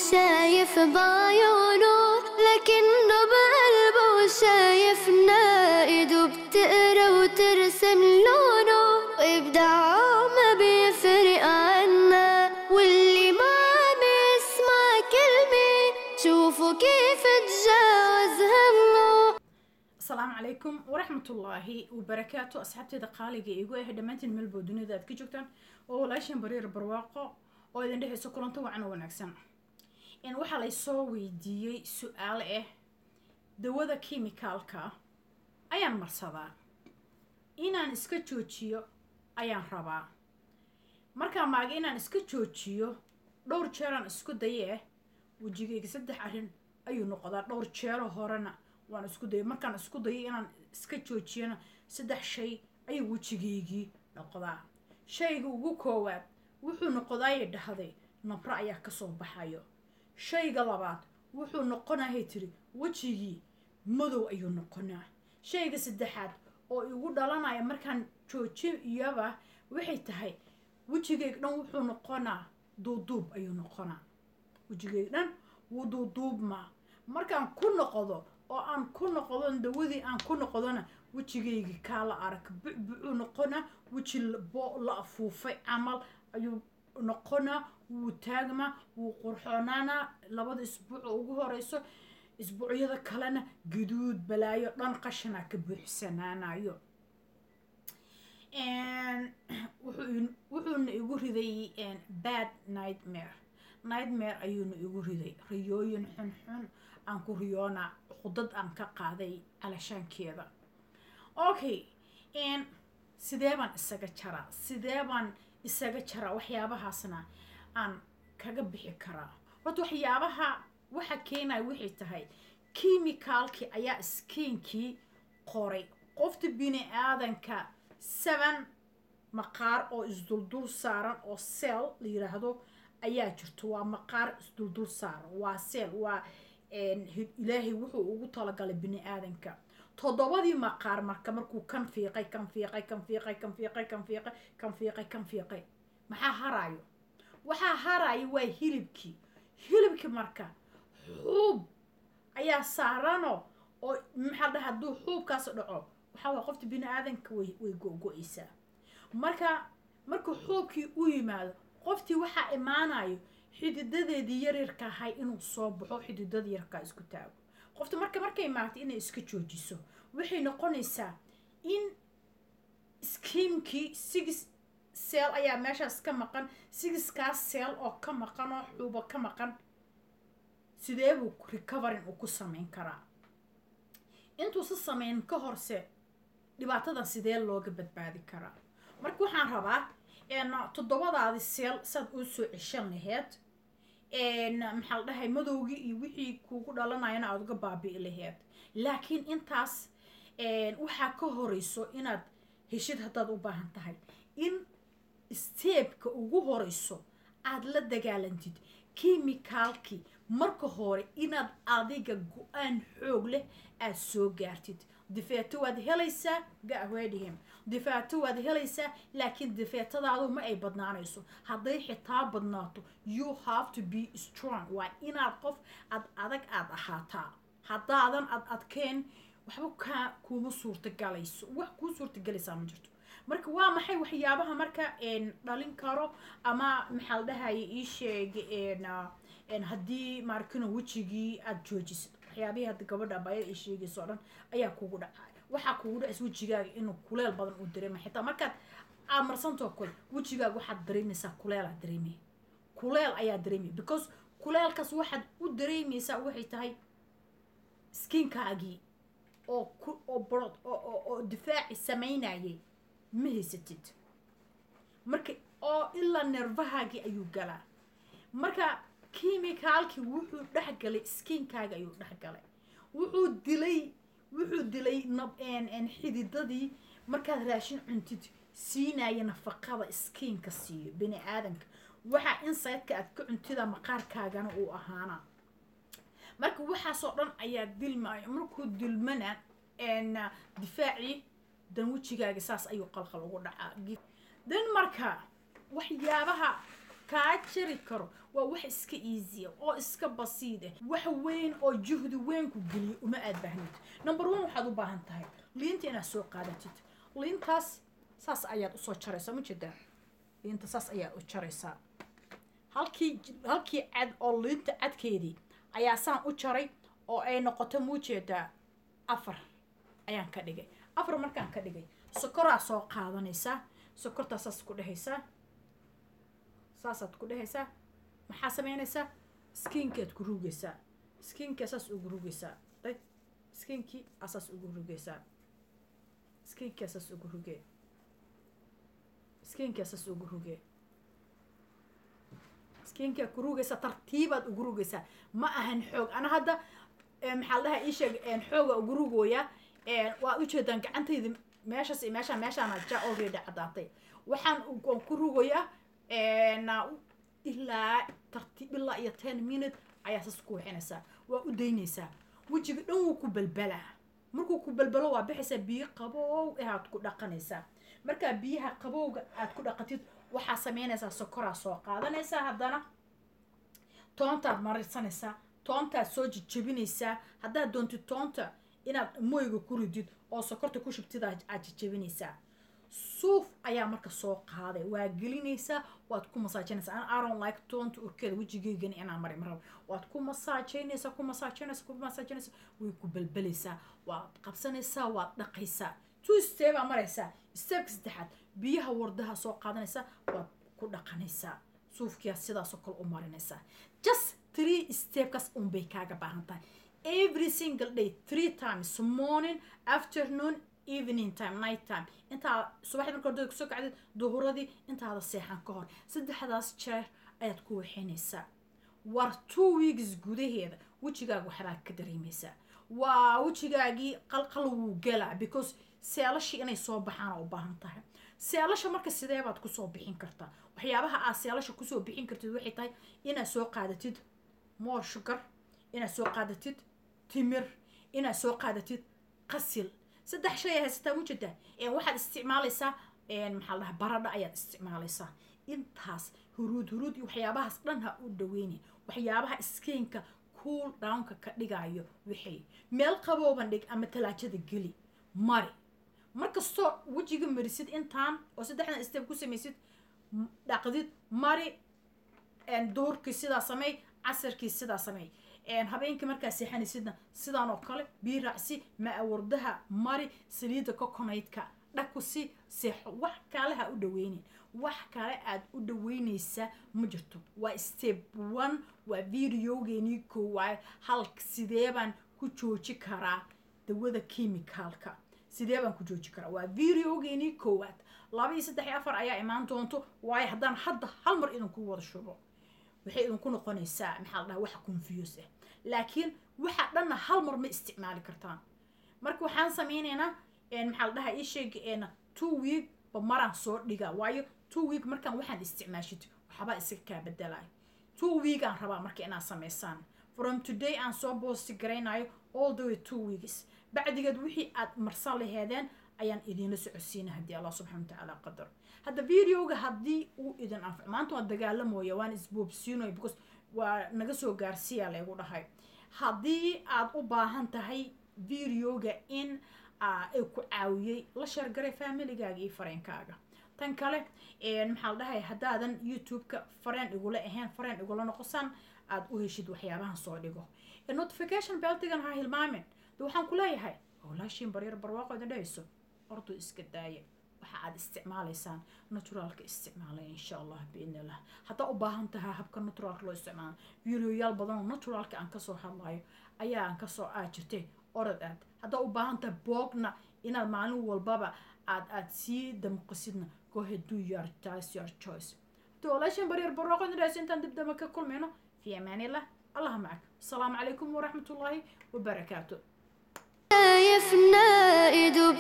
شايف بعيونه لكنه بقلبه شايفنا ايده بتقرا وترسم لونه وابداعه ما بيفرق عنا واللي ما عم يسمع كلمة شوفوا كيف تجاوز همه asalaamu calaykum waraxmatullaahi wabarakaatu asxaabteeda qaaliga igu ah dhammaantiin meelboo dunida aad ka joogtaan oo walaashan bariir barwaaqo oo idin dhexayso kulanto wacan oo wanaagsan in waxaa laysoo weydiiyey su-aal ah dawada kimikaalka ayaan marsadaa inaan iska joojiyo ayaan rabaa markaa maaga inaan iska joojiyo dhowr jeeraan isku dayee wejigayga saddex arrin ayuu noqdaa dhowr jeero horena waan isku dayay markaan isku dayo inaan iska joojiyana saddex shay ayuu wejigaygii noqdaa shayga ugu koowaad wuxuu noqdaayay dhahday nabro ayaa kasoo baxayo shayga labaad wuxuu noqonahay tiri wejigii madow ayuu noqonaa shayga saddexaad oo igu dhalanaya markaan joojiyaba waxay tahay wejigayga dhan wuxuu noqonaa duuduub ayuu noqonaa wejigayga dhan wuu duuduubmaa markaan ku noqdo oo aan ku noqdo dawadii aan ku noqdona wejigaygii kaa la arag bucbucuu noqonaa weji bo la afuufay camal ayuu noqonaa wuu taagmaa wuu qurxoonaanaa labada isbuuc ugu horeyso isbuucyada kalena gaduud balaayo dhan qashanaa ka buuxsanaanayo wuxuuna igu riday bad nightmare nightmare ayuuna igu riday riyooyin xunxun aan ku riyoonaa qudad aan ka qaaday calashaankeeda okay sidee baan isaga jaraa sidee baan isaga jaraa waxyaabahaasna aan kaga bixi karaa horta waxyaabaha waxa keenaya waxay tahay kimikaalkii ayaa skiinkii qoray qofta bini aadanka seven maqaar oo isduldul saaran oo seel la yiraahdo ayaa jirto waa maqaar isduldul saaran waa seel waa ilaahay wuxuu ugu talagalay bini aadanka toddobadii maqaar marka markuu kan fiiqay kan fiiqay kan fiiqay kan fiiqay kan fiiqay kan fiiqay kan fiiqay maxaa haraayo waxaa haraayo waa hilibkii hilibkii marka xuub ayaa saarano oo maxaa dhaha hadduu xuubkaas dhaco waxaa waa qofta bini aadanka way way go-go-aysaa marka markuu xuubkii u yimaado qoftii waxaa imaanayo xididadeedii yaryarka ahay inuu soo baxo xididada yarkaa isku taago qofta marka markay maagtay inay iska joojiso waxay noqonaysaa in skiimkii sigis seel ayaa meeshaas ka maqan sigiskaas seel oo ka maqan oo xuubo ka maqan sidee buu recoverin uu ku samayn karaa intuusa samayn ka horse dhibaatadan sidee looga badbaadi karaa marka waxaan rabaa toddobadaadi seel saad uu soo ceshan laheyd maxaa la dhahay madowgii iyo wixii kuugu dhalanayana aada uga baabi'i laheyd laakiin intaas waxaa ka horeyso inaad heshid haddaad u baahan tahay in steebka ugu horeyso aada la dagaalantid kimikaalkii marka hore inaad adiga go-aan xoog leh aada soo gaartid difeeto waad helaysaa gahweedhihim difeeto waad helaysaa laakiin difeetadaadu ma ay badnaanayso hadday xitaa badnaato you have to be strong waa inaad qof ad adag aada ahaataa haddaadan ad adkeen waxba kaa kuuma suurtagalayso wax kuu suurtagalaysaa ma jirto marka waa maxay waxyaabaha marka dhalin karo ama maxaa la dhahaya ii sheeg haddii maarkino wejigii aada joojisid waxyaabihii hadda gabadha abaayada ay sheegayso o dhan ayaa kugu dhacay waxaa kugu dhacaysa wejigaaga inuu kuleel badan uu dareemay xitaa markaad aad marsantoo kale wejigaaga waxaad dareemaysaa kuleelaad dareemaya kuleel ayaa dareemaya because kuleelkaas waxaad u dareemaysaa waxay tahay skiinkaagii oo ku oo borod oo oo difaaci samaynayay ma haysatid marka oo ilaa nervahaagii ayuu galaa marka kimikaalkii wuxuu dhexgalay skiinkaaga ayuu dhexgalay wuxuu dilay wuxuu dilay xididadii markaad raashin cuntid siinaya nafaqada skiinka siiyo bini aadanka waxaa insideka aad ka cuntida maqaarkaagana uu ahaana marka waxaasoo dhan ayaa dilmaayo markuu dilmana difaacii dan wejigaaga saas ayuu qalqal ugu dhacaa dan marka waxyaabaha kaa jari karo waa wax iska easya oo iska basiid ah wax weyn oo juhdi weyn ku geliya uma aad baahnid number one waxaad u baahan tahay liinta inaad soo qaadatid liintaas saas ayaad usoo jaraysaa ma jeedaa liinta saas ayaad u jaraysaa halkii halkii cad oo liinta cadkeedii ayaa saan u jaray oo ay noqoto muujeedaa afar ayaan ka dhigay afar markaan ka dhigay sokoraa soo qaadanaysaa sokortaa saas ku dhehaysaa saasaad ku dhehaysaa maxaa samaynaysaa skiinkaad ku rugaysaa skiinkaa saas ugu rugaysaa day skiinkii asaas ugu rugaysaa skiinkii asaas ugu rugee skiinkii asaas ugu rugee skiinkaa ku rugaysaa tartiibaad ugu rugaysaa ma ahan xoog ana hadda maxaa la dhahaa ii sheeg xooga ugu rugooya waa ujeedaan gacantayda meeshaas iyo meeshaan meeshaana ja already caddaatay waxaan waan ku rugoyaa ilaa tartiib ilaa iyo ten minute ayaa sas ku wixinaysaa waa u daynaysaa wejiga dhan wuu ku balbalaa markuu ku balbalo waa bixaysaa biyo qabow aad ku dhaqanaysaa markaa biyaha qabowga aad ku dhaqatid waxaa samaynaysaa sokoraa soo qaadanaysaa haddana toontaad marisanaysaa toontaad soo jejebinaysaa haddaad doontid toonta inaad moyga ku ridid oo sokorta ku shubtid aad jejebinaysaa suuf ayaa marka soo qaaday waa gelinaysaa waad ku masaajinaysaa an aron like toonta urkeeda wejigeygani inaan mari marabo waad ku masaajaynaysaa ku masaajaynaysaa ku masaajinaysaa way ku balbalaysaa waad qabsanaysaa waad dhaqaysaa two step aa maraysaa stepka saddexaad biyaha wardaha soo qaadanaysaa waad ku dhaqanaysaa suufkiyaa sidaasoo kale u marinaysaa just three stepkaas unbay kaaga baahan tahay every single day three times morning afternoon evening time night time intaa subaxdii marka hordada kusoo kacdid duhuradii intaada seexan ka hor saddexdaas jeer ayaad ku waxaynaysaa war two weeks gudaheeda wejigaaga waxbaad ka dareemaysaa waa wejigaagii qalqal wuu galaa because seelashii inay soo baxaana u baahan tahay seelasha marka sidee baad kusoo bixin kartaa waxyaabaha aad seelasha kusoo bixin kartid waxay tahay inaad soo qaadatid more sugar inaad soo qaadatid timir inaad soo qaadatid qasil saddex shay haysataa mujeda waxaad isticmaalaysaa maxaa dhaha baradha ayaad isticmaalaysaa intaas huruud huruud iyo waxyaabahaas dhan ha u dhaweyni waxyaabaha skeenka cool downka ka dhigayo wixii meel qabooban dhig ama talaajada geli mari markastoo wejiga marisid intaan oo saddexdan step ku samaysid dhaqdid mari duhurkii sidaa samey casarkii sidaa samey habeenkii markaa seexanaysidna sidaan oo kale bii raacsi ma-awardaha mari saliidda coconaydka dhakusi seexo wax kale ha u dhaweynin wax kale aad u dhaweynaysaa ma jirto waa step one waa videogeenii koowaad halk sidee baan ku jooji karaa dawada chemicalka sidee baan ku jooji karaa waa videogeenii koowaad laba iyo saddex iyo afar ayaa imaan doonto waayo haddaan hadda hal mar idinku wada shubo waxay idinku noqonaysaa maxaa la dhaha wax confuse ah laakiin waxa dhanna hal mar ma isticmaali kartaan marka waxaan sameynaynaa maxaa la dhaha ii sheeg two week ba maraan soo dhiga waayo two week markaan waxaan isticmaashid waxbaa isaga kaa bedelayo two week aan rabaa marka inaad samaysaan from today aan soo boosti garaynayo all the way two weeks bacdigeed wixii aad marsan laheedeen ayaan idiinla socodsiina haddii allah subxana watacaala qadar hadda videoga haddii uu idin anfac maanta waa dagaalamooya waan isboobsiinoy because waa naga soo gaarsiiya laygu dhahay haddii aad u baahan tahay videoga in ay ku caawiyey la sheergaray familigaaga iyo fareenkaaga tan kale maxaa la dhahay haddaadan youtube-ka fareen igula ahayn fareen igula noqosan aada u heshid waxyaabahan soo dhigo notification beltigan ha hilmaamin de waxaan ku leeyahay walaashiin baryar barwaaqo idin dhahayso ordu iska daaya waxa aad isticmaalaysaan naturaalka isticmaalay insha allah biidni illah haddaa u baahan tahay habka naturaalka loo isticmaalo videoyaal badan oo naturaalka aan kasoo hadlayo ayaan kasoo aa jirtay orod aad haddaa u baahan tahay boogna inaad maalin walbaba aad aad sii damqisidna go ahead do your choice your choice hadii walaashiin baryar barwaaqo idin dhahayso intaan dib dama ka kulmayno fi amaanillah allah macak asalaamu calaykum waraxmat ullaahi wabarakaatu شايفنا ايده